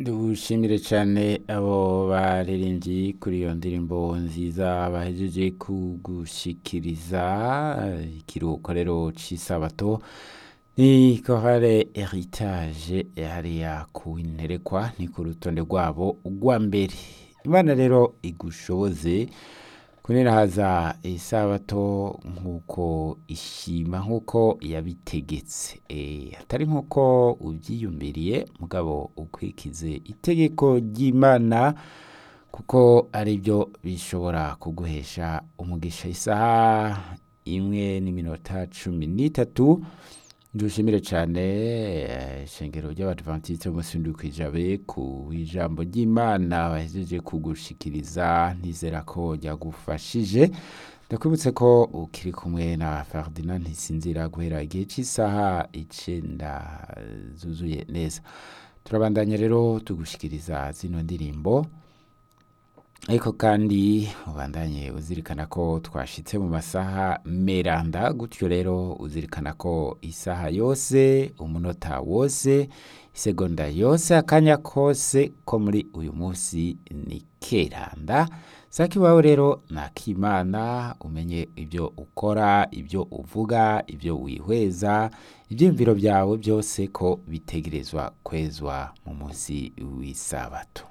dushimire cyane abo baririmbyi kuri iyo ndirimbo nziza bahejeje kugushikiriza ikiruhuko rero cy'isabato ni korale heritage hariya ku interekwa ni ku rutonde rwabo rwa mbere imana rero igushoboze kunerahaza isabato nk'uko ishima nk'uko yabitegetse atari nk'uko ubyiyumviriye mugabo ukwikize itegeko ry'imana kuko ari byo bishobora kuguhesha umugisha isaha imwe n'iminota cumi n'itatu dushimire cyane ishengero ry'abadivantisite b'umunsi w'indwi ku ijambo ry'imana bahejeje kugushikiriza ntizera ko ryagufashije ndakwibutse ko ukiri kumwe na Ferdinand ntisinzira guhera igihe cy'isaha icyenda zuzuye neza turabandanya rero tugushikiriza zino ndirimbo ariko kandi ubandanye uzirikana ko twashitse mu masaha meranda gutyo rero uzirikana ko isaha yose umunota wose isegonda yose akanya kose ko muri uyu munsi ni keranda saka iwawe rero nakimana umenye ibyo ukora ibyo uvuga ibyo wihweza ibyiyumviro byawe byose ko bitegerezwa kwezwa mu munsi w'isabato